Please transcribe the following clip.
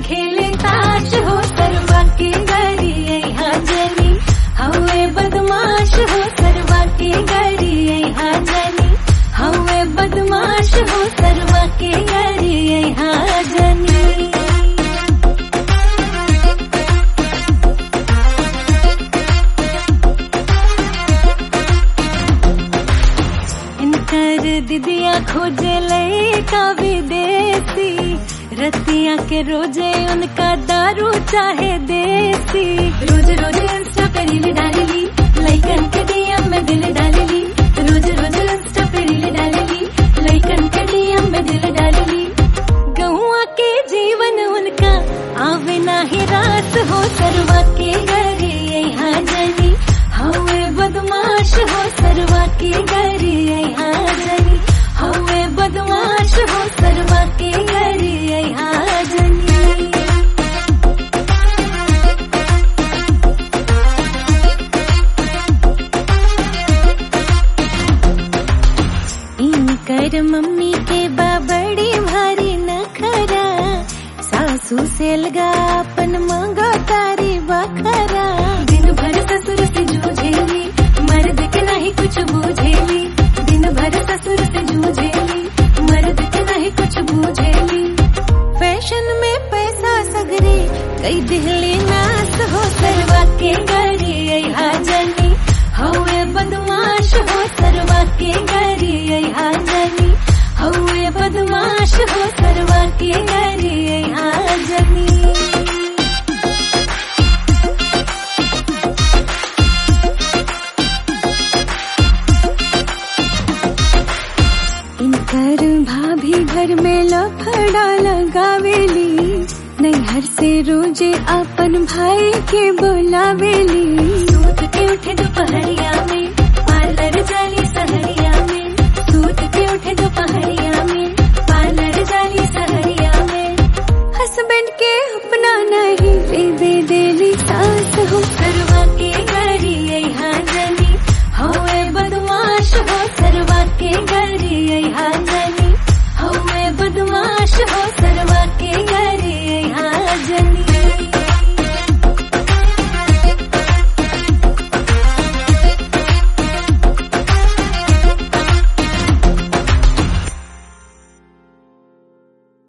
खेले ताश हो सरवा के गरी यहाँ जनी हवे बदमाश हो सरवा के गरी यहाँ जनी हवे बदमाश हो सरवा के गरी यहाँ जनी इनकर दिदिया खोजे लड़का विदेशी रतिया के रोजे उनका दारू चाहे देसी रोज रोज इंस्टा पे रील डालेली लइकन के डीएम में दिल डालेली रोज रोज इंस्टा पे रील डालेली लइकन के डीएम में दिल डालेली गौआ के जीवन उनका आवे ना ही रास हो सरवा के घरे यहाँ जनी हवे बदमाश हो सरवा के घरे यहाँ जनी हवे बदमाश हो सरवा के घरे यहाँ जनी इनकर मम्मी के बा बड़ी भारी नखरा सासू से लगा अपन मांगा तारी बखरा दिन भर ससुर से जूझेली मर्द के नहीं कुछ बूझेली दिन भर ससुर से जूझेली मर्द के नहीं कुछ बूझेली फैशन में पैसा सगरे कई दिहली नास हो सरवा के गरी यहाँ जनी हवे बदमाश हो सरवा के गरी यहाँ जनी हवे बदमाश हो सरवा के गरी यहाँ जनी इनकर भाभी घर में लफड़ा लगावेली नैहर से रोजे अपन भाई के बोलावेली सूत के उठे दोपहरिया